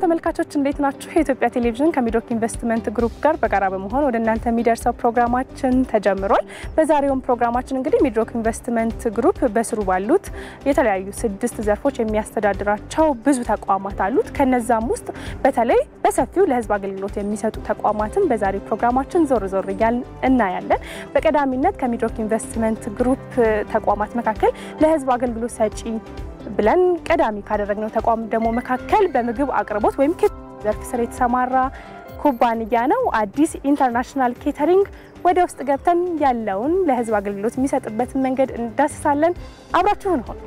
ተመልካቾች እንዴት ናችሁ? የኢትዮጵያ ቴሌቪዥን ከሚድሮክ ኢንቨስትመንት ግሩፕ ጋር በጋራ በመሆን ወደ እናንተ የሚደርሰው ፕሮግራማችን ተጀምሯል። በዛሬውም ፕሮግራማችን እንግዲህ ሚድሮክ ኢንቨስትመንት ግሩፕ በስሩ ባሉት የተለያዩ ስድስት ዘርፎች የሚያስተዳድራቸው ብዙ ተቋማት አሉት። ከነዛም ውስጥ በተለይ በሰፊው ለሕዝብ አገልግሎት የሚሰጡ ተቋማትን በዛሬው ፕሮግራማችን ዞር ዞር እያልን እናያለን። በቀዳሚነት ከሚድሮክ ኢንቨስትመንት ግሩፕ ተቋማት መካከል ለሕዝብ አገልግሎት ሰጪ ብለን ቀዳሚ ካደረግነው ተቋም ደግሞ መካከል በምግብ አቅርቦት ወይም ዘርፍ ስር የተሰማራ ኩባንያ ነው። አዲስ ኢንተርናሽናል ኬተሪንግ ወደ ውስጥ ገብተን ያለውን ለህዝብ አገልግሎት የሚሰጥበትን መንገድ እንዳስሳለን። አብራችሁን ሆኑ።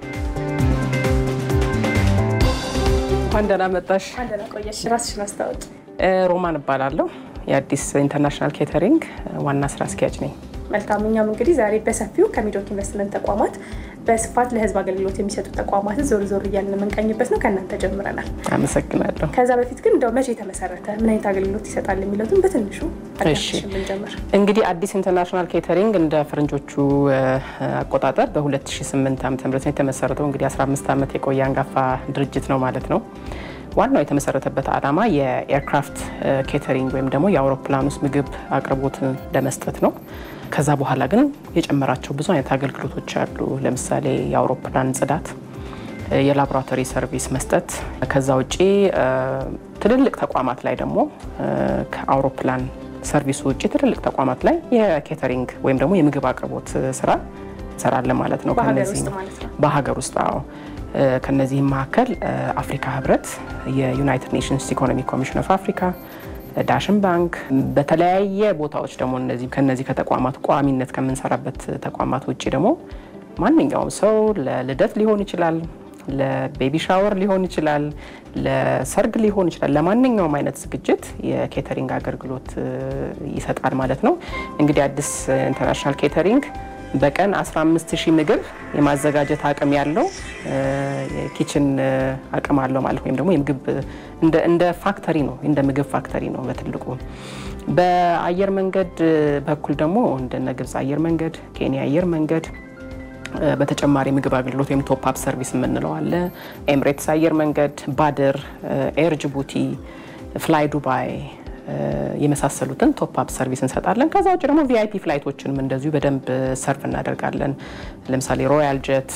እንኳን ደህና መጣሽ። ቆየሽ። ራስሽን አስታውቂ። ሮማን እባላለሁ። የአዲስ ኢንተርናሽናል ኬተሪንግ ዋና ስራ አስኪያጅ ነኝ። መልካም። እኛም እንግዲህ ዛሬ በሰፊው ከሚድሮክ ኢንቨስትመንት ተቋማት በስፋት ለህዝብ አገልግሎት የሚሰጡ ተቋማትን ዞር ዞር እያልን የምንቃኝበት ነው። ከእናንተ ጀምረናል። አመሰግናለሁ። ከዛ በፊት ግን እንደው መቼ የተመሰረተ ምን አይነት አገልግሎት ይሰጣል የሚለውን በትንሹ እሺ። ብንጀምር። እንግዲህ አዲስ ኢንተርናሽናል ኬተሪንግ እንደ ፈረንጆቹ አቆጣጠር በ2008 ዓ ም ነው የተመሰረተው። እንግዲህ 15 ዓመት የቆየ አንጋፋ ድርጅት ነው ማለት ነው። ዋናው የተመሰረተበት ዓላማ የኤርክራፍት ኬተሪንግ ወይም ደግሞ የአውሮፕላን ውስጥ ምግብ አቅርቦት ለመስጠት ነው። ከዛ በኋላ ግን የጨመራቸው ብዙ አይነት አገልግሎቶች አሉ። ለምሳሌ የአውሮፕላን ጽዳት፣ የላቦራቶሪ ሰርቪስ መስጠት። ከዛ ውጪ ትልልቅ ተቋማት ላይ ደግሞ ከአውሮፕላን ሰርቪሱ ውጭ ትልልቅ ተቋማት ላይ የኬተሪንግ ወይም ደግሞ የምግብ አቅርቦት ስራ እንሰራለን ማለት ነው። በሀገር ከነዚህ ውስጥ ማለት ነው። በሀገር ውስጥ አዎ። ከነዚህም መካከል አፍሪካ ህብረት፣ የዩናይትድ ኔሽንስ ኢኮኖሚ ኮሚሽን ኦፍ አፍሪካ፣ ዳሽን ባንክ በተለያየ ቦታዎች ደግሞ እነዚህ ከነዚህ ከተቋማት ቋሚነት ከምንሰራበት ተቋማት ውጭ ደግሞ ማንኛውም ሰው ለልደት ሊሆን ይችላል፣ ለቤቢ ሻወር ሊሆን ይችላል፣ ለሰርግ ሊሆን ይችላል። ለማንኛውም አይነት ዝግጅት የኬተሪንግ አገልግሎት ይሰጣል ማለት ነው። እንግዲህ አዲስ ኢንተርናሽናል ኬተሪንግ በቀን 15 ሺህ ምግብ የማዘጋጀት አቅም ያለው የኪችን አቅም አለው ማለት ወይም ደግሞ የምግብ እንደ ፋክተሪ ነው፣ እንደ ምግብ ፋክተሪ ነው በትልቁ። በአየር መንገድ በኩል ደግሞ እንደነ ግብፅ አየር መንገድ፣ ኬንያ አየር መንገድ በተጨማሪ ምግብ አገልግሎት ወይም ቶፕ አፕ ሰርቪስ የምንለው አለ። ኤምሬትስ አየር መንገድ፣ ባድር፣ ኤር ጅቡቲ፣ ፍላይ ዱባይ የመሳሰሉትን ቶፕ አፕ ሰርቪስ እንሰጣለን። ከዛ ውጭ ደግሞ ቪአይፒ ፍላይቶችንም እንደዚሁ በደንብ ሰርቭ እናደርጋለን። ለምሳሌ ሮያል ጀት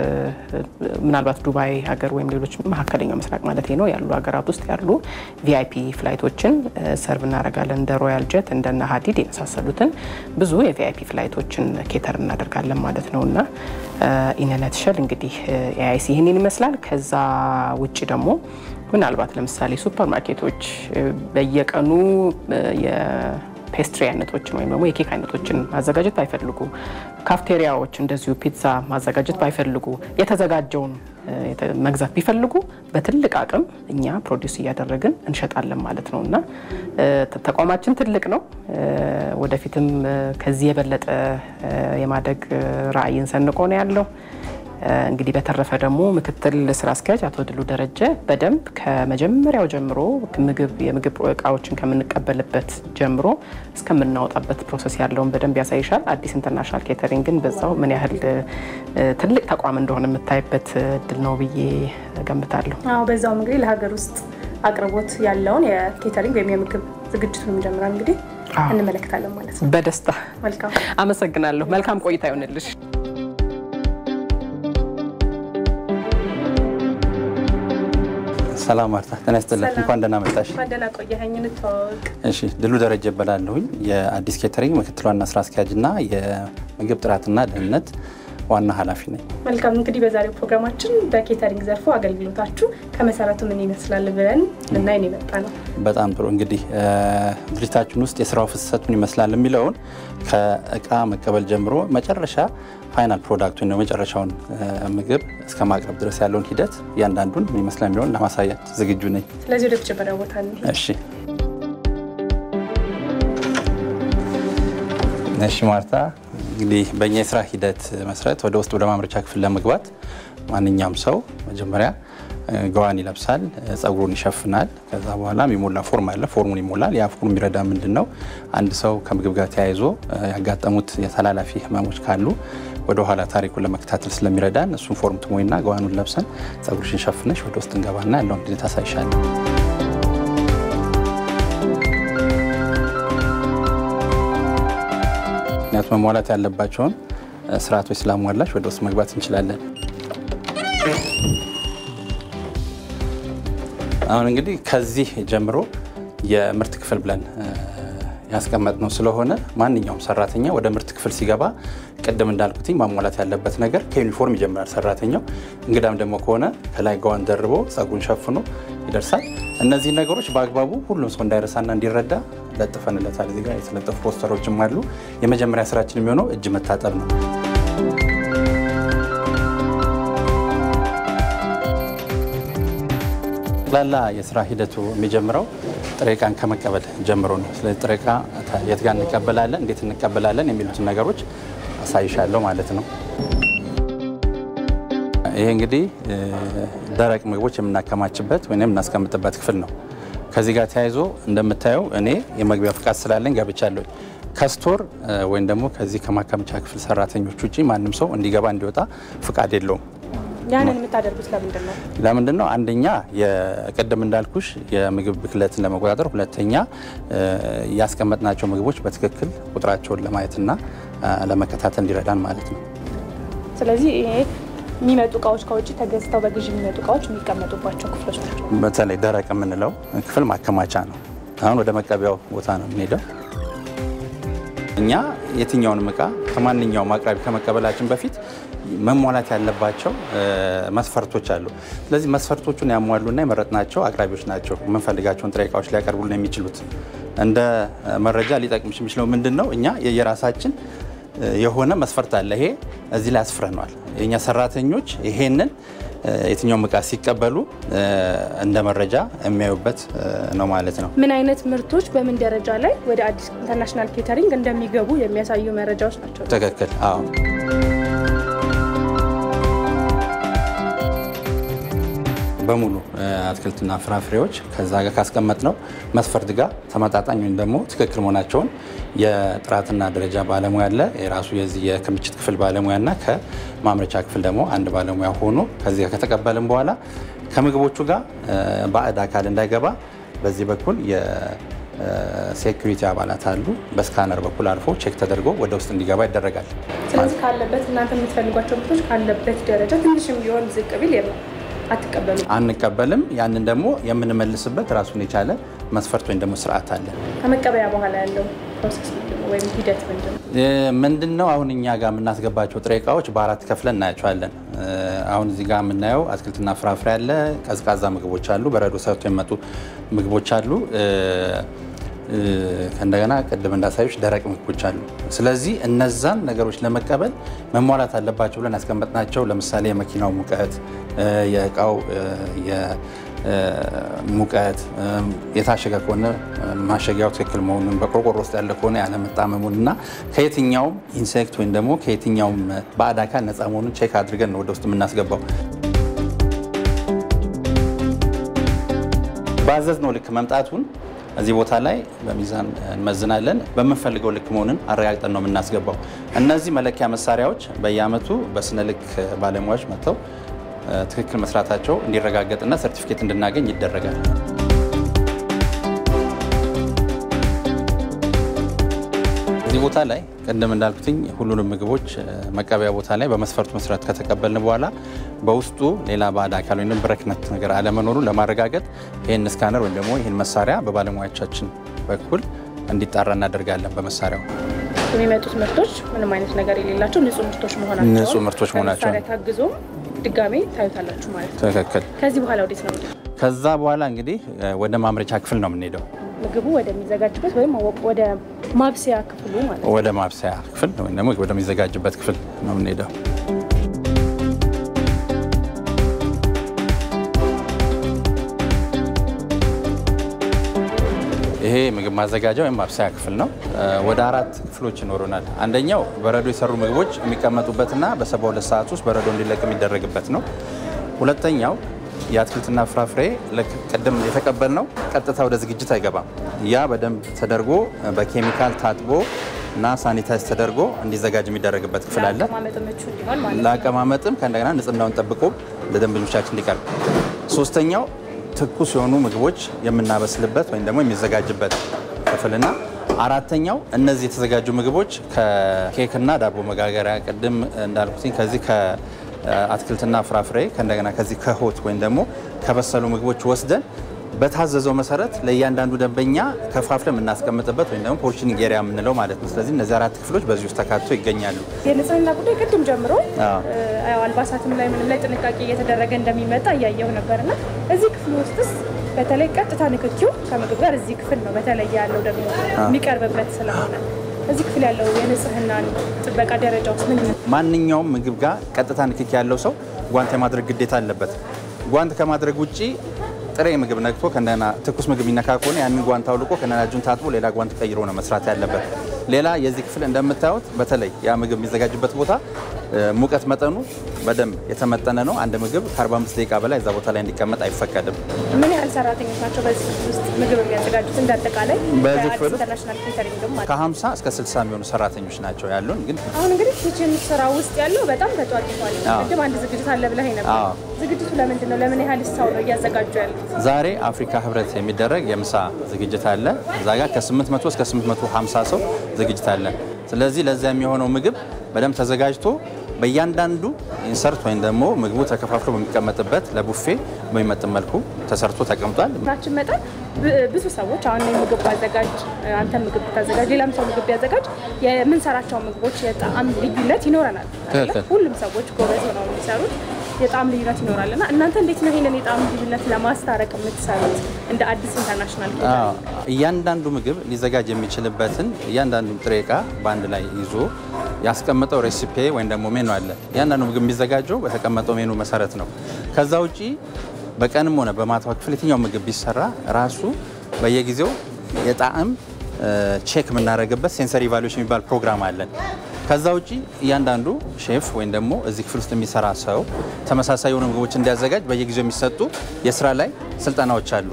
ምናልባት ዱባይ ሀገር ወይም ሌሎች መካከለኛው ምስራቅ ማለት ነው ያሉ ሀገራት ውስጥ ያሉ ቪአይፒ ፍላይቶችን ሰርቭ እናደርጋለን። እንደ ሮያል ጀት እንደነ ሀዲድ የመሳሰሉትን ብዙ የቪአይፒ ፍላይቶችን ኬተር እናደርጋለን ማለት ነው እና ኢነነትሸል እንግዲህ ኤአይሲ ይህንን ይመስላል። ከዛ ውጭ ደግሞ ምናልባት ለምሳሌ ሱፐር ማርኬቶች በየቀኑ የፔስትሪ አይነቶችን ወይም ደግሞ የኬክ አይነቶችን ማዘጋጀት ባይፈልጉ፣ ካፍቴሪያዎች እንደዚሁ ፒዛ ማዘጋጀት ባይፈልጉ፣ የተዘጋጀውን መግዛት ቢፈልጉ በትልቅ አቅም እኛ ፕሮዲውስ እያደረግን እንሸጣለን ማለት ነው እና ተቋማችን ትልቅ ነው። ወደፊትም ከዚህ የበለጠ የማደግ ራዕይን ሰንቆ ነው ያለው። እንግዲህ በተረፈ ደግሞ ምክትል ስራ አስኪያጅ አቶ ድሉ ደረጀ በደንብ ከመጀመሪያው ጀምሮ ምግብ የምግብ እቃዎችን ከምንቀበልበት ጀምሮ እስከምናወጣበት ፕሮሰስ ያለውን በደንብ ያሳይሻል። አዲስ ኢንተርናሽናል ኬተሪንግ ግን በዛው ምን ያህል ትልቅ ተቋም እንደሆነ የምታይበት እድል ነው ብዬ ገምታለሁ። አዎ በዛውም እንግዲህ ለሀገር ውስጥ አቅርቦት ያለውን የኬተሪንግ ወይም የምግብ ዝግጅቱን ጀምረን እንግዲህ እንመለከታለን ማለት ነው። በደስታ መልካም አመሰግናለሁ። መልካም ቆይታ ይሆንልሽ። ሰላም ማርታ፣ ጤና ይስጥልን። ሰላም። እንኳን ደህና መጣሽ። እንኳን ደህና ቆየኸኝ። እንተዋወቅ። እሺ፣ ድሉ ደረጀ እባላለሁኝ የአዲስ ኬተሪንግ ምክትል ዋና ስራ አስኪያጅና የምግብ ጥራትና ደህንነት ዋና ኃላፊ ነኝ። መልካም እንግዲህ በዛሬው ፕሮግራማችን በኬተሪንግ ዘርፉ አገልግሎታችሁ ከመሰረቱ ምን ይመስላል ብለን ልናይ ነው የመጣ ነው። በጣም ጥሩ። እንግዲህ ድርጅታችን ውስጥ የስራው ፍሰት ምን ይመስላል የሚለውን ከእቃ መቀበል ጀምሮ መጨረሻ ፋይናል ፕሮዳክት ወይም መጨረሻውን ምግብ እስከ ማቅረብ ድረስ ያለውን ሂደት እያንዳንዱን ምን ይመስላል የሚለውን ለማሳየት ዝግጁ ነኝ። ስለዚህ ወደ ተጨበሪያው ቦታ እንሂድ። እሺ እሺ ማርታ እንግዲህ በእኛ የስራ ሂደት መሰረት ወደ ውስጥ ወደ ማምረቻ ክፍል ለመግባት ማንኛውም ሰው መጀመሪያ ገዋን ይለብሳል፣ ጸጉሩን ይሸፍናል። ከዛ በኋላ የሚሞላ ፎርም አለ። ፎርሙን ይሞላል። ያ ፎርም የሚረዳ ምንድን ነው? አንድ ሰው ከምግብ ጋር ተያይዞ ያጋጠሙት የተላላፊ ህመሞች ካሉ ወደ ኋላ ታሪኩን ለመከታተል ስለሚረዳን እሱን ፎርም ትሞይና ገዋኑን ለብሰን ጸጉርሽን ሸፍነሽ ወደ ውስጥ እንገባና ያለውን ጊዜ ታሳይሻለን። ኦልሞስት መሟላት ያለባቸውን ስርዓቶች ስላሟላሽ ወደ ውስጥ መግባት እንችላለን። አሁን እንግዲህ ከዚህ ጀምሮ የምርት ክፍል ብለን ያስቀመጥነው ስለሆነ ማንኛውም ሰራተኛ ወደ ምርት ክፍል ሲገባ ቅድም እንዳልኩትኝ ማሟላት ያለበት ነገር ከዩኒፎርም ይጀምራል ሰራተኛው። እንግዳም ደግሞ ከሆነ ከላይ ጋዋን ደርቦ ጸጉን ሸፍኖ ይደርሳል። እነዚህ ነገሮች በአግባቡ ሁሉም ሰው እንዳይረሳና እንዲረዳ ለጥፈንለታል። እዚህ ጋር የተለጠፉ ፖስተሮችም አሉ። የመጀመሪያ ስራችን የሚሆነው እጅ መታጠብ ነው። ጠቅላላ የስራ ሂደቱ የሚጀምረው ጥሬ ዕቃን ከመቀበል ጀምሮ ነው። ስለዚህ ጥሬ ዕቃ የት ጋር እንቀበላለን፣ እንዴት እንቀበላለን የሚሉትን ነገሮች አሳይሻለሁ ማለት ነው። ይሄ እንግዲህ ደረቅ ምግቦች የምናከማችበት ወይም የምናስቀምጥበት ክፍል ነው። ከዚህ ጋር ተያይዞ እንደምታየው እኔ የመግቢያ ፍቃድ ስላለኝ ገብቻለሁ። ከስቶር ወይም ደግሞ ከዚህ ከማከማቻ ክፍል ሰራተኞች ውጭ ማንም ሰው እንዲገባ እንዲወጣ ፍቃድ የለውም። ያንን የምታደርጉት ለምንድን ነው? ለምንድን ነው? አንደኛ የቅድም እንዳልኩሽ የምግብ ብክለትን ለመቆጣጠር፣ ሁለተኛ ያስቀመጥናቸው ምግቦች በትክክል ቁጥራቸውን ለማየትና ለመከታተል እንዲረዳን ማለት ነው። ስለዚህ ይሄ የሚመጡ እቃዎች ከውጭ ተገዝተው በግዥ የሚመጡ እቃዎች የሚቀመጡባቸው ክፍሎች ናቸው። በተለይ ደረቅ የምንለው ክፍል ማከማቻ ነው። አሁን ወደ መቀበያው ቦታ ነው የምንሄደው። እኛ የትኛውንም እቃ ከማንኛውም አቅራቢ ከመቀበላችን በፊት መሟላት ያለባቸው መስፈርቶች አሉ። ስለዚህ መስፈርቶቹን ያሟሉና የመረጥናቸው አቅራቢዎች ናቸው የምንፈልጋቸውን ጥሬ እቃዎች ሊያቀርቡልን የሚችሉት። እንደ መረጃ ሊጠቅምሽ የሚችለው ምንድን ነው? እኛ የራሳችን የሆነ መስፈርት አለ። ይሄ እዚህ ላይ አስፍረነዋል። የእኛ ሰራተኞች ይሄንን የትኛውም እቃ ሲቀበሉ እንደ መረጃ የሚያዩበት ነው ማለት ነው። ምን አይነት ምርቶች በምን ደረጃ ላይ ወደ አዲስ ኢንተርናሽናል ኬተሪንግ እንደሚገቡ የሚያሳዩ መረጃዎች ናቸው። ትክክል። አዎ። በሙሉ አትክልትና ፍራፍሬዎች ከዛ ጋር ካስቀመጥ ነው መስፈርት ጋር ተመጣጣኝ ወይም ደግሞ ትክክል መሆናቸውን የጥራትና ደረጃ ባለሙያ አለ። የራሱ የዚህ የክምችት ክፍል ባለሙያና ከማምረቻ ክፍል ደግሞ አንድ ባለሙያ ሆኖ ከዚህ ጋር ከተቀበልን በኋላ ከምግቦቹ ጋር ባዕድ አካል እንዳይገባ በዚህ በኩል የሴኩሪቲ አባላት አሉ። በስካነር በኩል አልፎ ቼክ ተደርጎ ወደ ውስጥ እንዲገባ ይደረጋል። ስለዚህ ካለበት እናንተ የምትፈልጓቸው ምርቶች ካለበት ደረጃ ትንሽም ቢሆን ዝቅ ቢል የለም አትቀበሉ አንቀበልም። ያንን ደግሞ የምንመልስበት ራሱን የቻለ መስፈርት ወይም ደግሞ ስርዓት አለ። ከመቀበያ በኋላ ያለው ፕሮሰስ ምንድን ነው? ወይም ሂደት ምንድን ነው? ምንድን ነው አሁን እኛ ጋር የምናስገባቸው ጥሬ እቃዎች በአራት ከፍለን እናያቸዋለን። አሁን እዚህ ጋር የምናየው አትክልትና ፍራፍሬ አለ፣ ቀዝቃዛ ምግቦች አሉ፣ በረዶ ሰርቶ የሚመጡ ምግቦች አሉ። እንደገና ቅድም እንዳሳዮች ደረቅ ምግቦች አሉ። ስለዚህ እነዛን ነገሮች ለመቀበል መሟላት አለባቸው ብለን ያስቀመጥናቸው ለምሳሌ የመኪናው ሙቀት፣ የእቃው ሙቀት፣ የታሸገ ከሆነ ማሸጊያው ትክክል መሆኑን፣ በቆርቆሮ ውስጥ ያለ ከሆነ ያለመጣመሙን እና ከየትኛውም ኢንሴክት ወይም ደግሞ ከየትኛውም ባዕድ አካል ነፃ መሆኑን ቼክ አድርገን ነው ወደ ውስጥ የምናስገባው። ባዘዝነው ልክ መምጣቱን እዚህ ቦታ ላይ በሚዛን እንመዝናለን። በምንፈልገው ልክ መሆንን አረጋግጠን ነው የምናስገባው። እነዚህ መለኪያ መሳሪያዎች በየዓመቱ በስነ ልክ ባለሙያዎች መጥተው ትክክል መስራታቸው እንዲረጋገጥና ሰርቲፊኬት እንድናገኝ ይደረጋል። እዚህ ቦታ ላይ ቅድም እንዳልኩትኝ ሁሉንም ምግቦች መቀበያ ቦታ ላይ በመስፈርቱ መሰረት ከተቀበልን በኋላ በውስጡ ሌላ ባዕድ አካል ወይም ብረክነት ነገር አለመኖሩን ለማረጋገጥ ይህን ስካነር ወይም ደግሞ ይህን መሳሪያ በባለሙያዎቻችን በኩል እንዲጣራ እናደርጋለን። በመሳሪያው የሚመጡት ምርቶች ምንም አይነት ነገር የሌላቸው ንጹህ ምርቶች መሆናቸው ንጹህ ምርቶች መሆናቸው በመሳሪያ ታግዞ ድጋሜ ታዩታላችሁ ማለት ነው። ትክክል። ከዚህ በኋላ ወዴት ነው? ከዛ በኋላ እንግዲህ ወደ ማምረቻ ክፍል ነው የምንሄደው። ምግቡ ወደሚዘጋጅበት ወይም ወደ ማብሰያ ክፍሉ ማለት ነው። ወደ ማብሰያ ክፍል ወይም ደግሞ ወደሚዘጋጅበት ክፍል ነው የምንሄደው። ይሄ ምግብ ማዘጋጃ ወይም ማብሰያ ክፍል ነው። ወደ አራት ክፍሎች ይኖሩናል። አንደኛው በረዶ የሰሩ ምግቦች የሚቀመጡበትና በሰባ ሁለት ሰዓት ውስጥ በረዶ እንዲለቅ የሚደረግበት ነው። ሁለተኛው የአትክልትና ፍራፍሬ ቅድም የተቀበልነው ቀጥታ ወደ ዝግጅት አይገባም። ያ በደንብ ተደርጎ በኬሚካል ታጥቦ እና ሳኒታይዝ ተደርጎ እንዲዘጋጅ የሚደረግበት ክፍል አለ። ለአቀማመጥ ምቹ እንዲሆን ማለት ነው። ለአቀማመጥም ከእንደገና ንጽህናውን ጠብቆ ለደንበኞቻችን እንዲቀርብ። ሶስተኛው ትኩስ የሆኑ ምግቦች የምናበስልበት ወይም ደግሞ የሚዘጋጅበት ክፍልና አራተኛው እነዚህ የተዘጋጁ ምግቦች ከኬክና ዳቦ መጋገሪያ ቅድም እንዳልኩትኝ ከዚህ ከአትክልትና ፍራፍሬ ከእንደገና ከዚህ ከሆት ወይም ደግሞ ከበሰሉ ምግቦች ወስደን በታዘዘው መሰረት ለእያንዳንዱ ደንበኛ ከፋፍለ የምናስቀምጥበት ወይም ደግሞ ፖርሽኒንግ ኤሪያ የምንለው ማለት ነው። ስለዚህ እነዚህ አራት ክፍሎች በዚህ ውስጥ ተካቶ ይገኛሉ። የንጽህና ጉዳይ ቅድም ጀምሮ አዎ። ያው አልባሳትም ላይ ምንም ላይ ጥንቃቄ እየተደረገ እንደሚመጣ እያየው ነበርና እዚህ ክፍል ውስጥስ በተለይ ቀጥታ ንክኪው ከምግብ ጋር እዚህ ክፍል ነው በተለይ ያለው ደግሞ የሚቀርብበት ስለሆነ እዚህ ክፍል ያለው የንጽህናን ጥበቃ ደረጃ ውስጥ ምን ይመስላል? ማንኛውም ምግብ ጋር ቀጥታ ንክኪ ያለው ሰው ጓንት የማድረግ ግዴታ አለበት። ጓንት ከማድረግ ውጭ ጥሬ ምግብ ነክቶ ከእንደገና ትኩስ ምግብ የሚነካ ከሆነ ያንን ጓንት አውልቆ ከእንደገና እጁን ታጥቦ ሌላ ጓንት ቀይሮ ነው መስራት ያለበት። ሌላ የዚህ ክፍል እንደምታዩት በተለይ ያ ምግብ የሚዘጋጅበት ቦታ እ፣ ሙቀት መጠኑ በደንብ የተመጠነ ነው። አንድ ምግብ ከ45 ደቂቃ በላይ እዛ ቦታ ላይ እንዲቀመጥ አይፈቀድም። ምን ያህል ሰራተኞች ናቸው በዚህ ክፍል ውስጥ ምግብ የሚያዘጋጁት? እንዳጠቃላይ በዚህ ከአዲስ ክፍል ውስጥ ኢንተርናሽናል ኬተሪንግም ማለት ነው። ከ50 እስከ 60 የሚሆኑ ሰራተኞች ናቸው ያሉን ግን አሁን እንግዲህ ኪችን ስራ ውስጥ ያለው በጣም ተጧጡፏል። አዎ። ቅድም አንድ ዝግጅት አለ ብለህ ነበር። አዎ። ዝግጅቱ ለምንድን ነው? ለምን ያህል ሰው ነው እያዘጋጁ ያሉት? ዛሬ አፍሪካ ህብረት የሚደረግ የምሳ ዝግጅት አለ። እዛ ጋር ከ800 እስከ 850 ሰው ዝግጅት አለ። ስለዚህ ለዚያ የሚሆነው ምግብ በደንብ ተዘጋጅቶ በእያንዳንዱ ኢንሰርት ወይም ደግሞ ምግቡ ተከፋፍሎ በሚቀመጥበት ለቡፌ በሚመጥን መልኩ ተሰርቶ ተቀምጧል። ናችን መጠን ብ- ብዙ ሰዎች አሁን እኔ ምግብ ባዘጋጅ፣ አንተ ምግብ ብታዘጋጅ፣ ሌላም ሰው ምግብ ቢያዘጋጅ የምንሰራቸው ምግቦች የጣዕም ልዩነት ይኖረናል። አይደለ? ትክክል። ሁሉም ሰዎች ጎበዝ ሆነው የሚሰሩት የጣዕም ልዩነት ይኖራል እና እናንተ እንዴት ነው ይሄንን የጣዕም ልዩነት ለማስታረቅ የምትሰሩት እንደ አዲስ ኢንተርናሽናል አዎ፣ እያንዳንዱ ምግብ ሊዘጋጅ የሚችልበትን እያንዳንዱ ጥሬ እቃ በአንድ ላይ ይዞ ያስቀመጠው ሬሲፔ ወይም ደግሞ ሜኑ አለ። እያንዳንዱ ምግብ የሚዘጋጀው በተቀመጠው ሜኑ መሰረት ነው። ከዛ ውጪ በቀንም ሆነ በማታው ክፍል የትኛው ምግብ ቢሰራ ራሱ በየጊዜው የጣዕም ቼክ የምናደርግበት ሴንሰሪ ኢቫሉዌሽን የሚባል ፕሮግራም አለን። ከዛ ውጪ እያንዳንዱ ሼፍ ወይም ደግሞ እዚህ ክፍል ውስጥ የሚሰራ ሰው ተመሳሳይ የሆኑ ምግቦች እንዲያዘጋጅ በየጊዜው የሚሰጡ የስራ ላይ ስልጠናዎች አሉ።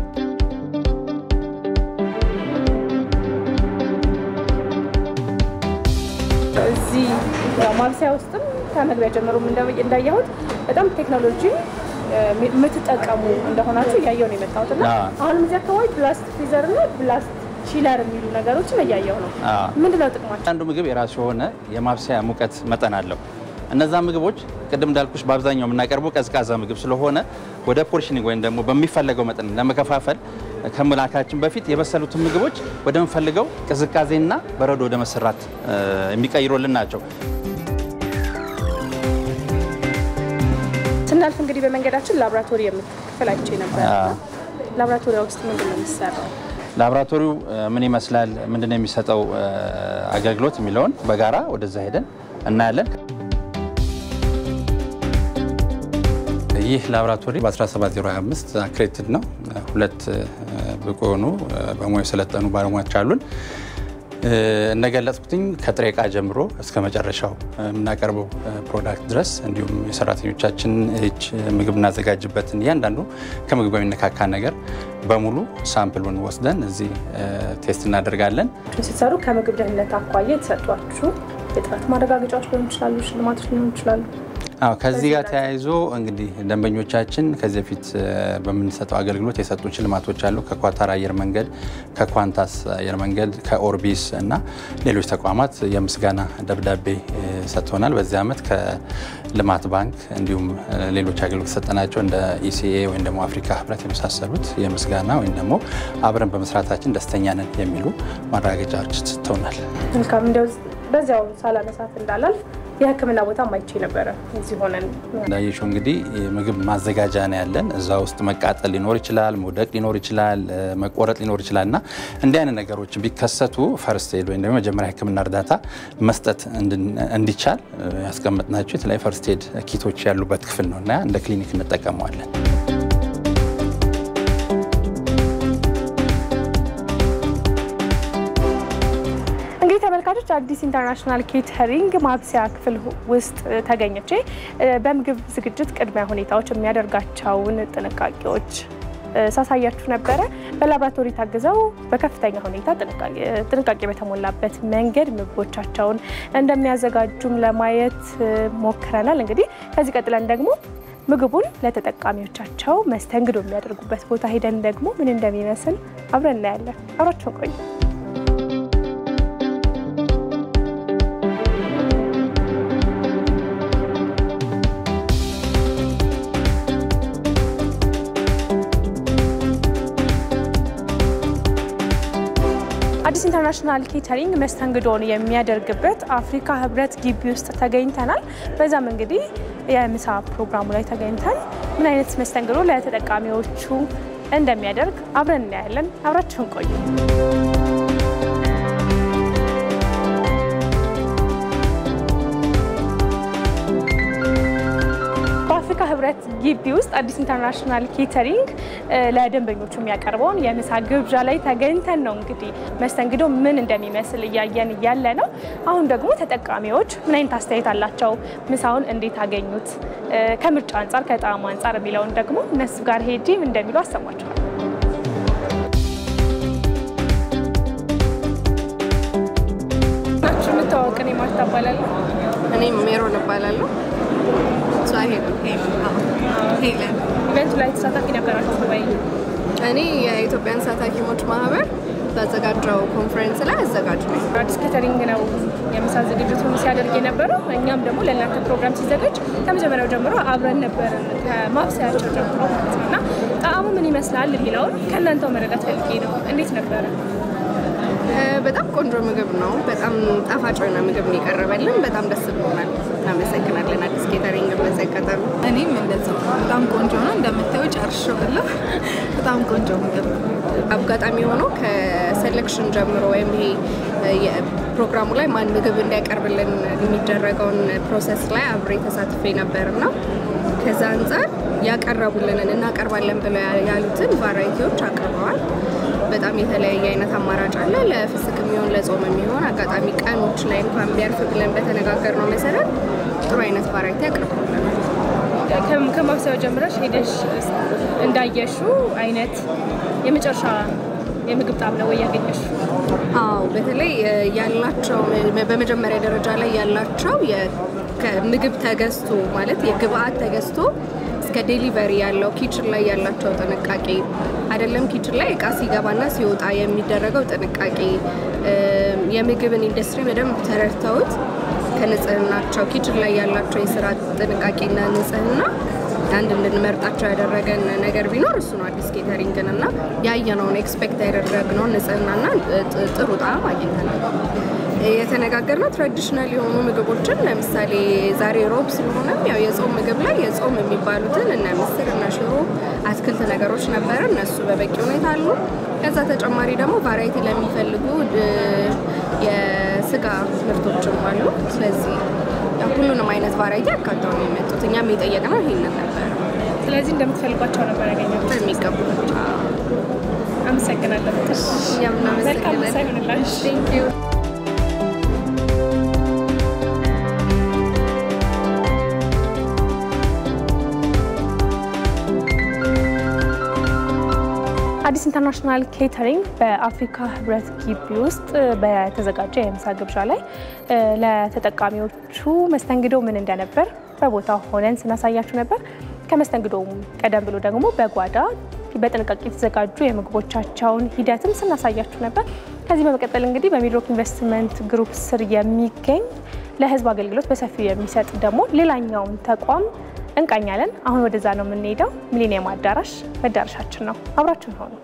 እዚህ ያው ማብሰያ ውስጥም ከመግቢያ ጀምሮ እንዳየሁት በጣም ቴክኖሎጂ የምትጠቀሙ እንደሆናችሁ እያየሁ ነው የመጣሁት እና አዎ። አሁንም እዚህ አካባቢ ብላስት ፍሪዘር እና ብላስት ቺለር የሚሉ ነገሮችን እያየሁ ነው። አዎ። ምንድነው ጥቅማቸው? አንዱ ምግብ የራሱ የሆነ የማብሰያ ሙቀት መጠን አለው። እነዛ ምግቦች ቅድም እንዳልኩሽ በአብዛኛው የምናቀርበው ቀዝቃዛ ምግብ ስለሆነ ወደ ፖርሽኒንግ ወይም ደግሞ በሚፈለገው መጠን ለመከፋፈል ከመላካችን በፊት የበሰሉትን ምግቦች ወደምፈልገው ቅዝቃዜና በረዶ ወደ መሰራት እ፣ የሚቀይሩልን ናቸው። ስናልፍ እንግዲህ በመንገዳችን ላቦራቶሪ የምትክፍል አይቼ ነበር። አዎ። ላቦራቶሪ ውስጥ ምንድን ነው የሚሰራው? ላቦራቶሪው እ፣ ምን ይመስላል፣ ምንድነው የሚሰጠው እ፣ አገልግሎት የሚለውን በጋራ ወደዛ ሄደን እናያለን። ይህ ላቦራቶሪ በ17025 አክሬዲትድ ነው። ሁለት እ፣ ብቁ የሆኑ እ፣ በሙያው የሰለጠኑ ባለሙያዎች አሉን። እ፣ እንደገለጽኩትኝ ከጥሬ ዕቃ ጀምሮ እስከ መጨረሻው እ፣ የምናቀርበው እ፣ ፕሮዳክት ድረስ እንዲሁም የሰራተኞቻችን እጅ ምግብ እናዘጋጅበትን እያንዳንዱ ከምግብ የሚነካካ ነገር በሙሉ ሳምፕሉን ወስደን እዚህ እ፣ ቴስት እናደርጋለን። ስትሰሩ ከምግብ ደህንነት አኳያ የተሰጧችሁ የጥራት ማረጋገጫዎች ሊሆኑ ይችላሉ፣ ሽልማቶች ሊሆኑ ይችላሉ። አዎ ከዚህ ጋር ተያይዞ እንግዲህ ደንበኞቻችን ከዚህ በፊት እ፣ በምንሰጠው አገልግሎት የሰጡ ሽልማቶች አሉ። ከኳታር አየር መንገድ፣ ከኳንታስ አየር መንገድ፣ ከኦርቢስ እና ሌሎች ተቋማት የምስጋና ደብዳቤ እ፣ ሰጥቶናል። በዚህ ዓመት ከልማት ባንክ እንዲሁም እ፣ ሌሎች አገልግሎት ሰጠናቸው እንደ ኢሲኤ ወይም ደግሞ አፍሪካ ህብረት የመሳሰሉት የምስጋና ወይም ደግሞ አብረን በመስራታችን ደስተኛ ነን የሚሉ ማረጋገጫዎች ሰጥተውናል። መልካም እንዲያው በዚያው ሳላነሳት እንዳላልፍ የሕክምና ቦታ ማይቼ ነበረ እዚህ ሆነን እንዳየሽው እንግዲህ የምግብ ማዘጋጃ ነው ያለን። እዛ ውስጥ መቃጠል ሊኖር ይችላል፣ መውደቅ ሊኖር ይችላል፣ እ፣ መቆረጥ ሊኖር ይችላል እና እንዲህ አይነት ነገሮች ቢከሰቱ ፈርስት ኤድ ወይም ደግሞ የመጀመሪያ ሕክምና እርዳታ መስጠት እንድን- እንዲቻል እ፣ ያስቀመጥናቸው የተለያዩ ፈርስት ኤድ ኪቶች ያሉበት ክፍል ነው እና እንደ ክሊኒክ እንጠቀመዋለን። እንግዲህ ተመልካቾች አዲስ ኢንተርናሽናል ኬተሪንግ ማብሰያ ክፍል ውስጥ ተገኝቼ እ፣ በምግብ ዝግጅት ቅድሚያ ሁኔታዎች የሚያደርጋቸውን ጥንቃቄዎች እ፣ ሳሳያችሁ ነበረ። በላቦራቶሪ ታግዘው በከፍተኛ ሁኔታ ጥንቃቄ- ጥንቃቄ በተሞላበት መንገድ ምግቦቻቸውን እንደሚያዘጋጁም ለማየት እ፣ ሞክረናል። እንግዲህ ከዚህ ቀጥለን ደግሞ ምግቡን ለተጠቃሚዎቻቸው መስተንግዶ የሚያደርጉበት ቦታ ሄደን ደግሞ ምን እንደሚመስል አብረን እናያለን። አብራችሁን ቆዩ። ኢንተርናሽናል ኬተሪንግ መስተንግዶን የሚያደርግበት አፍሪካ ህብረት ግቢ ውስጥ ተገኝተናል። በዛም እንግዲህ የምሳ ፕሮግራሙ ላይ ተገኝተን ምን አይነት መስተንግዶ ለተጠቃሚዎቹ እንደሚያደርግ አብረን እናያለን። አብራችሁን ቆዩ። በአፍሪካ ህብረት ግቢ ውስጥ አዲስ ኢንተርናሽናል ኬተሪንግ ለደንበኞቹ የሚያቀርበውን የምሳ ግብዣ ላይ ተገኝተን ነው እንግዲህ መስተንግዶ ምን እንደሚመስል እያየን እያለ ነው። አሁን ደግሞ ተጠቃሚዎች ምን አይነት አስተያየት አላቸው፣ ምሳውን እንዴት አገኙት፣ ከምርጫ አንጻር ከጣዕሙ አንጻር የሚለውን ደግሞ እነሱ ጋር ሄጄ ምን እንደሚሉ አሰማቸዋል። ናችሁ የምታወቅ እኔ ማርታ እባላለሁ። እኔም ሜሮን እባላለሁ። እሷ ሄለን ሄለን። ኢቨንቱ ላይ ተሳታፊ ነበራችሁ ወይ? እኔ የኢትዮጵያ እንስሳት ሐኪሞች ማህበር ባዘጋጀው ኮንፈረንስ ላይ አዘጋጅ ነኝ። አዲስ ኬተሪንግ ነው የምሳ ዝግጅቱን ሲያደርግ የነበረው። እኛም ደግሞ ለእናንተ ፕሮግራም ሲዘጋጅ ከመጀመሪያው ጀምሮ አብረን ነበርን ከማብሰያቸው ጀምሮ ማለት ነው እና ጣዕሙ ምን ይመስላል የሚለውን ከእናንተው መረዳት ፈልጌ ነው። እንዴት ነበረ? በጣም ቆንጆ ምግብ ነው። በጣም ጣፋጭ የሆነ ምግብ ነው የቀረበልን። በጣም ደስ ብሎናል። እናመሰግናለን አዲስ ኬተሪንግ በዘቀጠሉ። እኔም እንደዛው በጣም ቆንጆ ነው። እንደምታየው ጨርሼዋለሁ። በጣም ቆንጆ ምግብ ነው። አጋጣሚ ሆኖ ከሴሌክሽን ጀምሮ ወይም ይሄ ፕሮግራሙ ላይ ማን ምግብ እንዲያቀርብልን የሚደረገውን ፕሮሰስ ላይ አብሬ ተሳትፌ ነበር እና ከዛ አንጻር ያቀረቡልንን እናቀርባለን ብለው ያሉትን ቫራይቲዎች አቅርበዋል። በጣም የተለያየ አይነት አማራጭ አለ። ለፍስክ የሚሆን ለጾም የሚሆን አጋጣሚ ቀኖች ላይ እንኳን ቢያርፍ ብለን በተነጋገርነው መሰረት ጥሩ አይነት ቫራይቲ አቅርበውልናል። ከማብሰያው ጀምረሽ ሄደሽ እንዳየሹ አይነት የመጨረሻ የምግብ ጣዕም ነው ወይ ያገኘሽ? አዎ በተለይ ያላቸው በመጀመሪያ ደረጃ ላይ ያላቸው ምግብ ተገዝቶ ማለት የግብአት ተገዝቶ እስከ ዴሊቨሪ ያለው ኪችን ላይ ያላቸው ጥንቃቄ አይደለም ኪችን ላይ እቃ ሲገባና ሲወጣ የሚደረገው ጥንቃቄ የምግብን ኢንዱስትሪ በደንብ ተረድተውት ከንጽህናቸው ኪችን ላይ ያላቸው የስራ ጥንቃቄና ንጽህና አንድ እንድንመርጣቸው ያደረገን ነገር ቢኖር እሱ ነው። አዲስ ኬተሪንግን እና ያየነውን ኤክስፔክት ያደረግነውን ንጽህናና ጥሩ ጣዕም አግኝተናል። የተነጋገርነው ትራዲሽናል የሆኑ ምግቦችን ለምሳሌ ዛሬ ሮብ ስለሆነም ያው የጾም ምግብ ላይ የጾም የሚባሉትን እነ ምስር እና ሽሮ፣ አትክልት ነገሮች ነበረ። እነሱ በበቂ ሁኔታ አሉ። ከዛ ተጨማሪ ደግሞ ቫራይቲ ለሚፈልጉ የስጋ ምርቶችም አሉ። ስለዚህ ሁሉንም አይነት ቫራይቲ አካተው ነው የመጡት። እኛም የጠየቅነው ይሄንን ነበረ። ስለዚህ እንደምትፈልጓቸው ነበር ያገኘሁት። በሚገቡ አመሰግናለሁ። እኛም መልካም ምሳ እናመሰግናለን። ይሁንላችሁ። ቴንክ ዩ አዲስ ኢንተርናሽናል ኬተሪንግ በአፍሪካ ህብረት ግቢ ውስጥ በተዘጋጀ የምሳ ግብዣ ላይ ለተጠቃሚዎቹ መስተንግዶ ምን እንደነበር በቦታው ሆነን ስናሳያችሁ ነበር። ከመስተንግዶውም ቀደም ብሎ ደግሞ በጓዳ በጥንቃቄ የተዘጋጁ የምግቦቻቸውን ሂደትም ስናሳያችሁ ነበር። ከዚህ በመቀጠል እንግዲህ በሚድሮክ ኢንቨስትመንት ግሩፕ ስር የሚገኝ ለህዝብ አገልግሎት በሰፊው የሚሰጥ ደግሞ ሌላኛውን ተቋም እንቃኛለን። አሁን ወደዛ ነው የምንሄደው። ሚሊኒየም አዳራሽ መዳረሻችን ነው። አብራችን ሆኑ።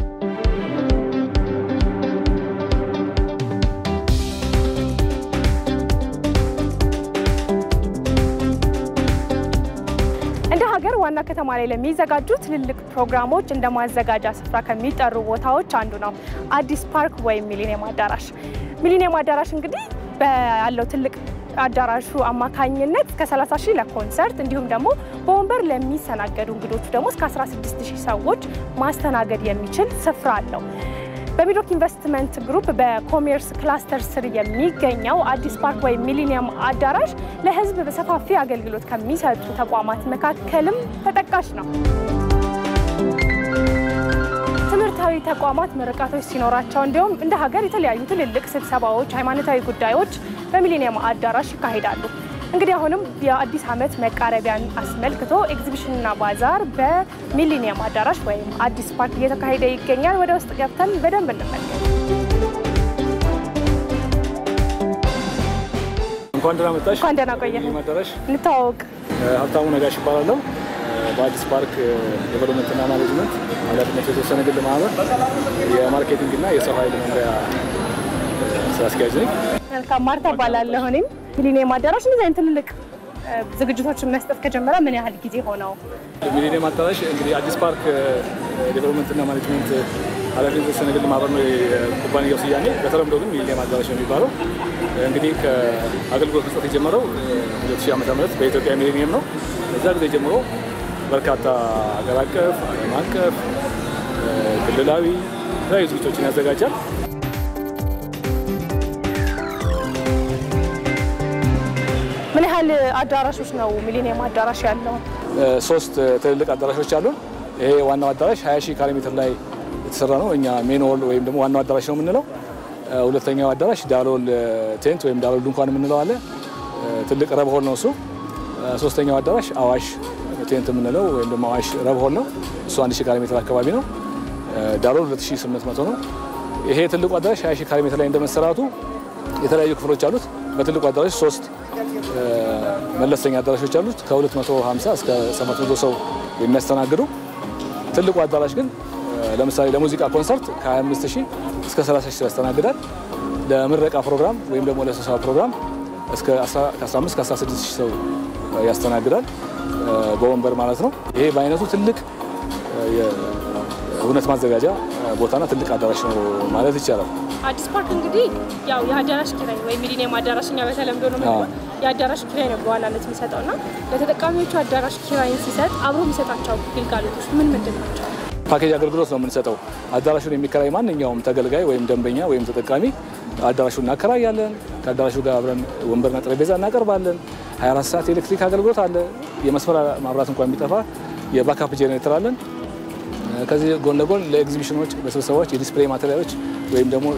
እንደ ሀገር ዋና ከተማ ላይ ለሚዘጋጁ ትልልቅ ፕሮግራሞች እንደ ማዘጋጃ ስፍራ ከሚጠሩ ቦታዎች አንዱ ነው አዲስ ፓርክ ወይም ሚሊኒየም አዳራሽ። ሚሊኒየም አዳራሽ እንግዲህ ያለው ትልቅ አዳራሹ አማካኝነት እስከ 30 ሺህ ለኮንሰርት እንዲሁም ደግሞ በወንበር ለሚስተናገዱ እንግዶቹ ደግሞ እስከ 16 ሺህ ሰዎች ማስተናገድ የሚችል ስፍራ አለው። በሚድሮክ ኢንቨስትመንት ግሩፕ በኮሜርስ ክላስተር ስር የሚገኘው አዲስ ፓርክ ወይም ሚሊኒየም አዳራሽ ለሕዝብ በሰፋፊ አገልግሎት ከሚሰጡ ተቋማት መካከልም ተጠቃሽ ነው። ትምህርታዊ ተቋማት ምርቃቶች ሲኖራቸው እንዲሁም እንደ ሀገር የተለያዩ ትልልቅ ስብሰባዎች፣ ሃይማኖታዊ ጉዳዮች በሚሊኒየም አዳራሽ ይካሄዳሉ። እንግዲህ አሁንም የአዲስ ዓመት መቃረቢያን አስመልክቶ ኤግዚቢሽንና ባዛር በሚሊኒየም አዳራሽ ወይም አዲስ ፓርክ እየተካሄደ ይገኛል። ወደ ውስጥ ገብተን በደንብ እንመልከት። እንኳን ደህና መጣሽ። እንኳን ደህና ቆየህ። ሚሊኒየም አዳራሽ እንተዋወቅ። ሀብታሙ ነጋሽ ይባላለሁ። በአዲስ ፓርክ ዴቨሎፕመንትና ማኔጅመንት ኃላፊነቱ የተወሰነ ግል ማህበር የማርኬቲንግ እና የሰው ኃይል መምሪያ አስኪያጅ ነኝ። መልካም ማርታ እባላለሁ። እኔም ሚሊኒየም አዳራሽ እንደዚህ አይነት ትልልቅ ዝግጅቶችን መስጠት ከጀመረ ምን ያህል ጊዜ ሆነው? ሚሊኒየም አዳራሽ እንግዲህ አዲስ ፓርክ ዴቨሎፕመንትና ማኔጅመንት ኃላፊነት የተወሰነ ግል ማህበር ነው የኩባንያው ስያሜ። በተለምዶ ግን ሚሊኒየም አዳራሽ ነው የሚባለው። እንግዲህ ከአገልግሎት መስጠት የጀመረው 2000 ዓመተ ምህረት በኢትዮጵያ ሚሊኒየም ነው። ከዛ ጊዜ ጀምሮ በርካታ ሀገር አቀፍ፣ ዓለም አቀፍ፣ ክልላዊ የተለያዩ ዝግጅቶችን ያዘጋጃል። ምን ያህል አዳራሾች ነው ሚሊኒየም አዳራሽ ያለው? ሶስት ትልልቅ አዳራሾች አሉን። ይሄ ዋናው አዳራሽ 20 ሺህ ካሬ ሜትር ላይ የተሰራ ነው። እኛ ሜን ሆል ወይም ደግሞ ዋናው አዳራሽ ነው የምንለው። ሁለተኛው አዳራሽ ዳሎል ቴንት ወይም ዳሎል ድንኳን የምንለው አለ። ትልቅ ረብ ሆል ነው እሱ። ሶስተኛው አዳራሽ አዋሽ ቴንት የምንለው ወይም ደግሞ አዋሽ ረብ ሆል ነው። እሱ 1 ሺህ ካሬ ሜትር አካባቢ ነው። ዳሎል 2800 ነው። ይሄ ትልቁ አዳራሽ 20 ሺህ ካሬ ሜትር ላይ እንደመሰራቱ የተለያዩ ክፍሎች አሉት። በትልቁ አዳራሽ ሶስት መለስተኛ አዳራሾች አሉት ከ250 እስከ 700 ሰው የሚያስተናግዱ። ትልቁ አዳራሽ ግን ለምሳሌ ለሙዚቃ ኮንሰርት ከ25 ሺህ እስከ 30 ሺህ ያስተናግዳል። ለምረቃ ፕሮግራም ወይም ደግሞ ለስብሰባ ፕሮግራም እስከ 15 እስከ 16 ሺህ ሰው ያስተናግዳል በወንበር ማለት ነው። ይሄ በአይነቱ ትልቅ የእውነት ማዘጋጃ ቦታና ትልቅ አዳራሽ ነው ማለት ይቻላል። አዲስ ፓርክ እንግዲህ ያው የአዳራሽ ኪራይ ወይም ሚሊኒየም አዳራሽ እኛ በተለምዶ ነው የምንለው የአዳራሽ ኪራይ ነው በዋናነት የሚሰጠው እና ለተጠቃሚዎቹ አዳራሽ ኪራይን ሲሰጥ አብሮ የሚሰጣቸው ግልጋሎቶች ምን ምንድን ናቸው? ፓኬጅ አገልግሎት ነው የምንሰጠው። አዳራሹን የሚከራይ ማንኛውም ተገልጋይ ወይም ደንበኛ ወይም ተጠቃሚ አዳራሹን እናከራያለን። ከአዳራሹ ጋር አብረን ወንበርና ጠረጴዛ እናቀርባለን። 24 ሰዓት የኤሌክትሪክ አገልግሎት አለ። የመስመር ማብራት እንኳን ቢጠፋ የባካፕ ጄኔሬተር አለን። ከዚህ ጎን ለጎን ለኤግዚቢሽኖች፣ ለስብሰባዎች የዲስፕሌይ ማቴሪያሎች ወይም ደግሞ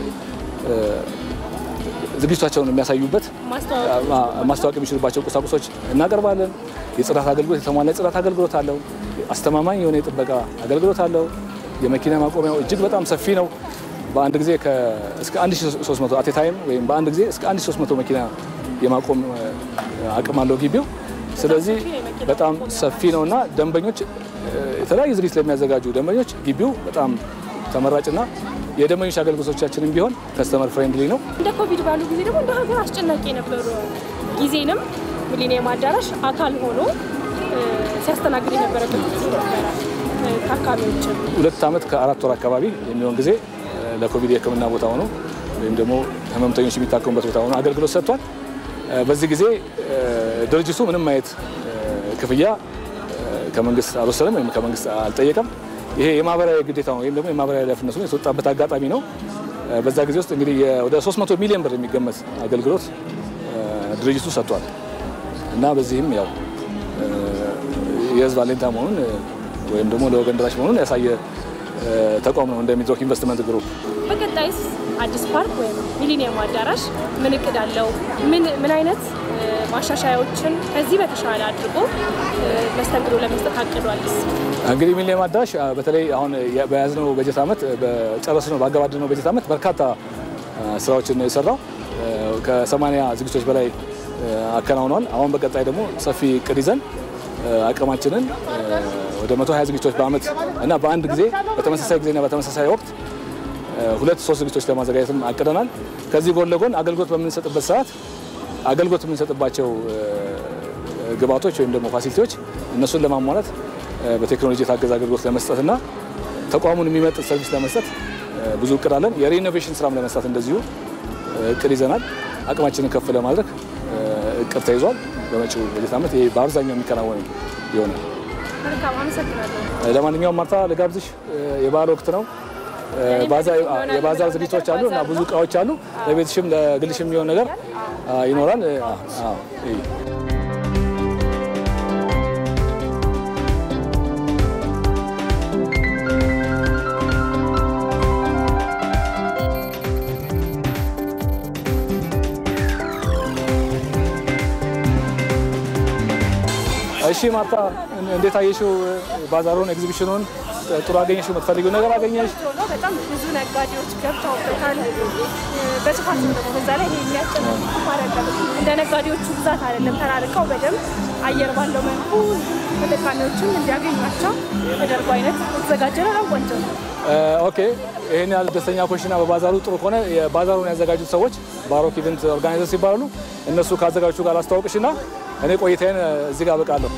ዝግጅታቸውን የሚያሳዩበት ማስታወቅ የሚችሉባቸው ቁሳቁሶች እናቀርባለን። የጽዳት አገልግሎት የተሟላ የጽዳት አገልግሎት አለው። አስተማማኝ የሆነ የጥበቃ አገልግሎት አለው። የመኪና ማቆሚያው እጅግ በጣም ሰፊ ነው። በአንድ ጊዜ እስከ 1300 አቴ ታይም ወይም በአንድ ጊዜ እስከ 1300 መኪና የማቆም አቅም አለው ግቢው። ስለዚህ በጣም ሰፊ ነው እና ደንበኞች የተለያዩ ዝግጅት ለሚያዘጋጁ ደንበኞች ግቢው በጣም ተመራጭና የደንበኞች አገልግሎቶቻችንም ቢሆን ከስተመር ፍሬንድሊ ነው። እንደ ኮቪድ ባሉ ጊዜ ደግሞ እንደ ሀገር አስጨናቂ የነበሩ ጊዜንም ሚሊኒየም አዳራሽ አካል ሆኖ ሲያስተናግድ የነበረበት ጊዜ ነበረ። ታካሚዎችን ሁለት ዓመት ከአራት ወር አካባቢ የሚሆን ጊዜ ለኮቪድ የሕክምና ቦታ ሆኖ ወይም ደግሞ ህመምተኞች የሚታከሙበት ቦታ ሆኖ አገልግሎት ሰጥቷል። በዚህ ጊዜ ድርጅቱ ምንም አይነት ክፍያ ከመንግስት አልወሰደም ወይም ከመንግስት አልጠየቀም። ይሄ የማህበራዊ ግዴታ ነው ወይም ደግሞ የማህበራዊ ኃላፊነቱ የተወጣበት አጋጣሚ ነው። በዛ ጊዜ ውስጥ እንግዲህ ወደ 300 ሚሊዮን ብር የሚገመት አገልግሎት ድርጅቱ ሰጥቷል እና በዚህም ያው የህዝብ አለኝታ መሆኑን ወይም ደግሞ ለወገን ደራሽ መሆኑን ያሳየ ተቋም ነው እንደ ሚድሮክ ኢንቨስትመንት ግሩፕ። በቀጣይስ አዲስ ፓርክ ወይም ሚሊኒየም አዳራሽ ምን እቅድ አለው? ምን አይነት ማሻሻያዎችን ከዚህ በተሻለ አድርጎ መስተንግዶ ለመስጠት አቅዷልስ? እንግዲህ ሚሊኒየም አዳራሽ በተለይ አሁን በያዝነው በጀት ዓመት በጨረስነው ባገባደድነው በጀት ዓመት በርካታ ስራዎችን ነው የሰራው። ከሰማንያ ዝግጅቶች በላይ አከናውኗል። አሁን በቀጣይ ደግሞ ሰፊ እቅድ ይዘን አቅማችንን ወደ 120 ዝግጅቶች በአመት እና በአንድ ጊዜ በተመሳሳይ ጊዜና በተመሳሳይ ወቅት ሁለት ሶስት ዝግጅቶች ለማዘጋጀትም አቅደናል። ከዚህ ጎን ለጎን አገልግሎት በምንሰጥበት ሰዓት አገልግሎት የምንሰጥባቸው ግብዓቶች ወይም ደግሞ ፋሲሊቲዎች እነሱን ለማሟላት በቴክኖሎጂ የታገዘ አገልግሎት ለመስጠትና ተቋሙን የሚመጥን ሰርቪስ ለመስጠት ብዙ እቅድ አለን። የሪኖቬሽን ስራም ለመስራት እንደዚሁ እቅድ ይዘናል። አቅማችንን ከፍ ለማድረግ እቅድ ተይዟል። በመጪው በጀት ዓመት ይሄ በአብዛኛው የሚከናወን ይሆናል። ለማንኛውም ማርታ ልጋብዝሽ፣ የበዓል ወቅት ነው። የባዛር ዝግጅቶች አሉ እና ብዙ እቃዎች አሉ። ለቤትሽም ለግልሽም የሚሆን ነገር ይኖራል። እሺ ማርታ፣ እንዴት አየሽው ባዛሩን፣ ኤግዚቢሽኑን? ጥሩ አገኘሽው? የምትፈልጊው ነገር አገኘሽ? በጣም ብዙ ነጋዴዎች ገብተውበታል። በስፋት ደግሞ በዛ ላይ ይሄ የሚያስጨንቅ አይደለም። እንደ ነጋዴዎቹ ብዛት አይደለም፣ ተራርቀው በደንብ አየር ባለው መልኩ ተጠቃሚዎችን እንዲያገኟቸው ተደርጎ አይነት የተዘጋጀ ነው። ቆንጆ ነው። ኦኬ ይህን ያህል ደስተኛ ኮሽና በባዛሩ ጥሩ ከሆነ የባዛሩን ያዘጋጁት ሰዎች ባሮክ ኢቨንት ኦርጋናይዘርስ ይባላሉ። እነሱ ካዘጋጁ ጋር አስተዋውቅሽና እኔ ቆይታዬን እዚህ ጋር አበቃለሁ።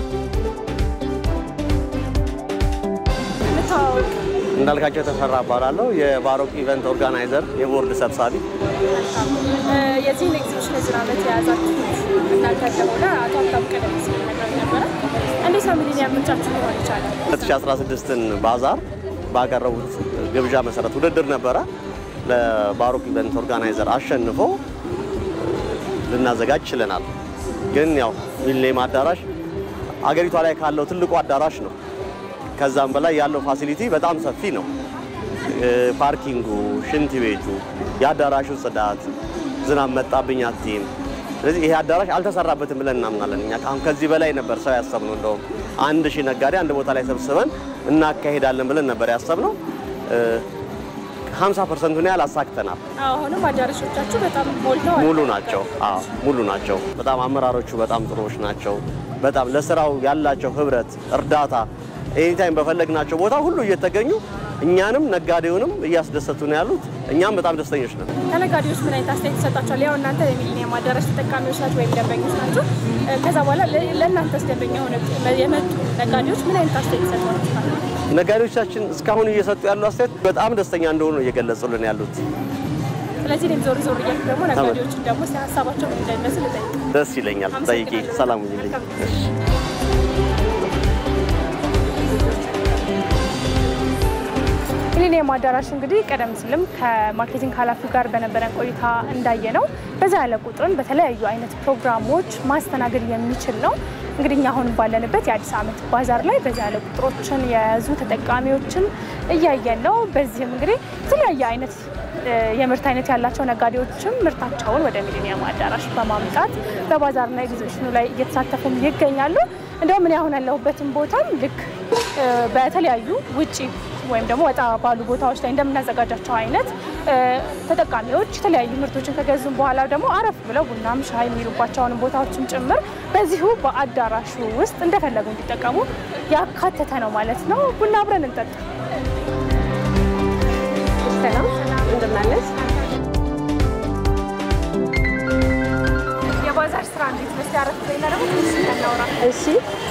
እንዳልካቸው ተፈራ እባላለሁ። የባሮክ ኢቨንት ኦርጋናይዘር የቦርድ ሰብሳቢ። የዚህን ኤግዚቢሽን የዚህ ዓመት የያዛችሁት እናንተ እንደሆነ አቶ ሀብታሙ ቀደም ሲል ነግረውኝ ነበረ። እንዴት ነው ሚሊኒየም ምንጫችሁ ሊሆን ይቻላል? 2016ን ባዛር ባቀረቡት ግብዣ መሰረት ውድድር ነበረ። ለባሮክ ኢቨንት ኦርጋናይዘር አሸንፎ ልናዘጋጅ ችለናል። ግን ያው ሚሊኒየም አዳራሽ አገሪቷ ላይ ካለው ትልቁ አዳራሽ ነው። ከዛም በላይ ያለው ፋሲሊቲ በጣም ሰፊ ነው። ፓርኪንጉ፣ ሽንት ቤቱ፣ የአዳራሹ ጽዳት፣ ዝናብ መጣብኝ አትይም። ስለዚህ ይሄ አዳራሽ አልተሰራበትም ብለን እናምናለን። እኛ አሁን ከዚህ በላይ ነበር ሰው ያሰብነው። እንደውም አንድ ሺህ ነጋዴ አንድ ቦታ ላይ ሰብስበን እናካሄዳለን ብለን ነበር ያሰብነው። 50 ፐርሰንቱን ያህል አሳክተናል። አሁንም አዳራሾቻችሁ በጣም ሞልተዋል። ሙሉ ናቸው። አዎ ሙሉ ናቸው። በጣም አመራሮቹ በጣም ጥሩዎች ናቸው። በጣም ለስራው ያላቸው ህብረት፣ እርዳታ ኤኒታይም በፈለግናቸው ቦታ ሁሉ እየተገኙ እኛንም ነጋዴውንም እያስደሰቱ ነው ያሉት። እኛም በጣም ደስተኞች ነን። ከነጋዴዎች ምን አይነት አስተያየት ይሰጣቸዋል? ያው እናንተ የሚሊኒየም አዳራሽ ተጠቃሚዎች ናቸው ወይም ደንበኞች ናቸው። ከዛ በኋላ ለእናንተስ ደንበኛ ሆነ የመጡ ነጋዴዎች ምን አይነት አስተያየት ይሰጧቸዋል? ነጋዴዎቻችን እስካሁን እየሰጡ ያሉ አስተያየት በጣም ደስተኛ እንደሆኑ ነው እየገለጹልን ያሉት። ስለዚህ እኔም ዞር ዞር እያልኩ ደግሞ ነጋዴዎችን ደግሞ ሀሳባቸው ምን እንደሚመስል እጠይቅ። ደስ ይለኛል። ጠይቂ። ሰላም ሁኚልኝ። ሚሊኒየም አዳራሽ እንግዲህ ቀደም ሲልም ከማርኬቲንግ ኃላፊው ጋር በነበረን ቆይታ እንዳየ ነው በዛ ያለ ቁጥርን በተለያዩ አይነት ፕሮግራሞች ማስተናገድ የሚችል ነው። እንግዲህ እኛ አሁን ባለንበት የአዲስ ዓመት ባዛር ላይ በዛ ያለ ቁጥሮችን የያዙ ተጠቃሚዎችን እያየን ነው። በዚህም እንግዲህ የተለያየ አይነት የምርት አይነት ያላቸው ነጋዴዎችም ምርታቸውን ወደ ሚሊኒየም አዳራሽ በማምጣት በባዛርና ኤግዚቢሽኑ ላይ እየተሳተፉም ይገኛሉ። እንዲሁም እኔ አሁን ያለሁበትን ቦታም ልክ በተለያዩ ውጪ ወይም ደግሞ ወጣ ባሉ ቦታዎች ላይ እንደምናዘጋጃቸው አይነት ተጠቃሚዎች የተለያዩ ምርቶችን ከገዙም በኋላ ደግሞ አረፍ ብለው ቡናም ሻይ የሚሉባቸውን ቦታዎችም ጭምር በዚሁ በአዳራሹ ውስጥ እንደፈለጉ እንዲጠቀሙ ያካተተ ነው ማለት ነው። ቡና አብረን እንጠጣ። ሰላም እንደምናለች። የባዛር ስራ እንዴት ነው? እስኪ አረፍ በይና ደግሞ ትንሽ እናውራ። እሺ፣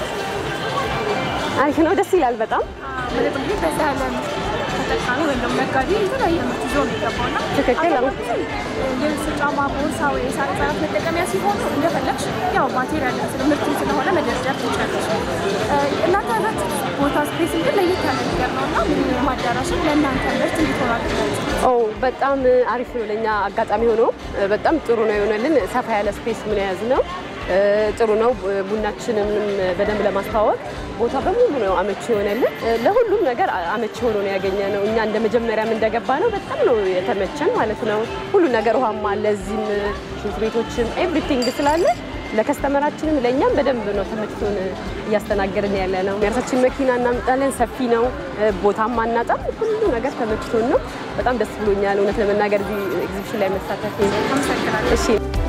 አሪፍ ነው፣ ደስ ይላል በጣም ማለት እንግዲህ በዛ ያለ ተጠቃሚ ወይም ደግሞ ነጋዴ የተለያየ ምርት ይዞ ነው የገባውና ትክክል። ልብስ፣ ጫማ፣ ቦርሳ ወይ የሳር ህጻናት መጠቀሚያ ሲሆኑ እንደፈለግሽ ያው ማቴሪያል ምርት ስለሆነ መደርደር ትችላለሽ። እናንተ ያላችሁ ቦታ ስፔስ ግን ለየት ያለ ነገር ነው እና ሚሊኒየም አዳራሽን ለእናንተ ምርት እንዲሆናል ኦ በጣም አሪፍ ነው። ለእኛ አጋጣሚ ሆኖ በጣም ጥሩ ነው የሆነልን። ሰፋ ያለ ስፔስ ምን የያዝ ነው ጥሩ ነው። ቡናችንም በደንብ ለማስተዋወቅ ቦታ በሙሉ ነው አመቺ የሆነልን። ለሁሉም ነገር አመቺ ሆኖ ነው ያገኘ ነው። እኛ እንደ መጀመሪያም እንደገባ ነው በጣም ነው የተመቸን ማለት ነው። ሁሉ ነገር ውሃም አለ፣ እዚህም ሽንት ቤቶችም ኤቭሪቲንግ ስላለ ለከስተመራችንም ለእኛም በደንብ ነው ተመችቶን እያስተናገድን ያለ ነው። የራሳችን መኪና እናምጣለን፣ ሰፊ ነው፣ ቦታም አናጣም። ሁሉ ነገር ተመችቶን ነው። በጣም ደስ ብሎኛል እውነት ለመናገር እዚህ ኤግዚቢሽን ላይ መሳተፍ። እሺ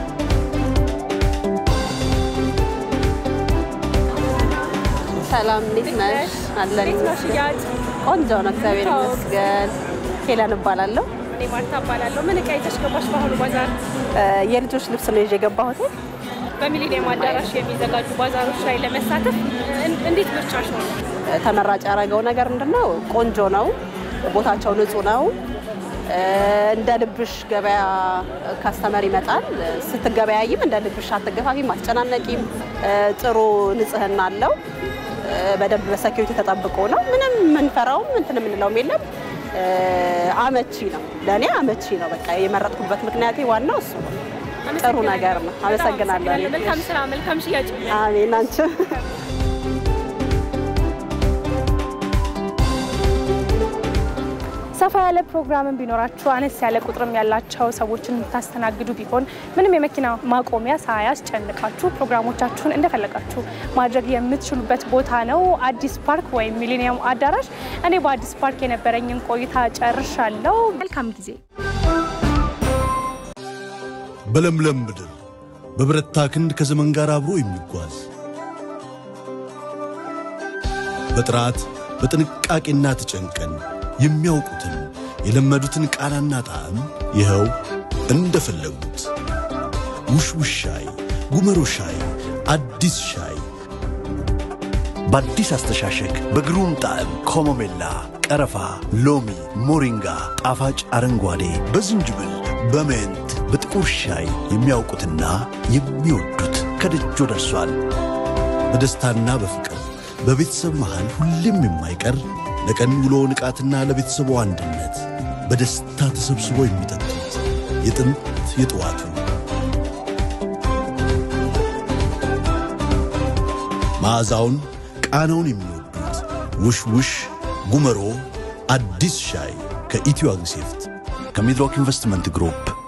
ሰላም እንዴት ነሽ? አለን ቆንጆ ነው፣ እግዚአብሔር ይመስገን። ሄለን እባላለሁ። እኔ ማርታ እባላለሁ። ምን እቃ ይዘሽ ገባሽ በአሁኑ ባዛር? የልጆች ልብስ ነው ይዤ የገባሁት። በሚሊኒየም አዳራሽ የሚዘጋጁ ባዛሮች ላይ ለመሳተፍ እንዴት ምርጫሽ ነው? ተመራጭ ያደረገው ነገር ምንድነው? ቆንጆ ነው፣ ቦታቸው ንጹህ ነው። እንደ ልብሽ ገበያ ካስተመር ይመጣል። ስትገበያይም እንደ ልብሽ አትገፋፊም፣ አትጨናነቂም። ጥሩ ንጽህና አለው። በደንብ በሰኪሪቲ ተጠብቆ ነው። ምንም የምንፈራውም እንትን የምንለውም የለም። አመቺ ነው፣ ለእኔ አመቺ ነው። በቃ የመረጥኩበት ምክንያቴ ዋናው እሱ ነው። ጥሩ ነገር ነው። አመሰግናለሁ። መልካም ስራ፣ መልካም ሽያጭ። አሜን። አንቺ ሰፋ ያለ ፕሮግራምን ቢኖራችሁ አነስ ያለ ቁጥርም ያላቸው ሰዎችን የምታስተናግዱ ቢሆን ምንም የመኪና ማቆሚያ ሳያስጨንቃችሁ ፕሮግራሞቻችሁን እንደፈለጋችሁ ማድረግ የምትችሉበት ቦታ ነው አዲስ ፓርክ ወይም ሚሊኒየም አዳራሽ። እኔ በአዲስ ፓርክ የነበረኝን ቆይታ ጨርሻለሁ። መልካም ጊዜ። በለምለም ምድር በብረታ ክንድ ከዘመን ጋር አብሮ የሚጓዝ በጥራት በጥንቃቄና ተጨንቀን የሚያውቁትን የለመዱትን ቃናና ጣዕም ይኸው እንደፈለጉት ውሽውሽ ሻይ፣ ጉመሮ ሻይ፣ አዲስ ሻይ በአዲስ አስተሻሸግ በግሩም ጣዕም ኮሞሜላ፣ ቀረፋ፣ ሎሚ፣ ሞሪንጋ፣ ጣፋጭ አረንጓዴ፣ በዝንጅብል፣ በሜንት፣ በጥቁር ሻይ የሚያውቁትና የሚወዱት ከደጆ ደርሷል። በደስታና በፍቅር በቤተሰብ መሃል ሁሌም የማይቀር ለቀን ውሎ ንቃትና ለቤተሰቡ አንድነት በደስታ ተሰብስቦ የሚጠጡት የጥንት የጠዋቱ መዓዛውን ቃናውን የሚወዱት ውሽ ውሽ ጉመሮ አዲስ ሻይ ከኢትዮ አግሴፍት ከሚድሮክ ኢንቨስትመንት ግሩፕ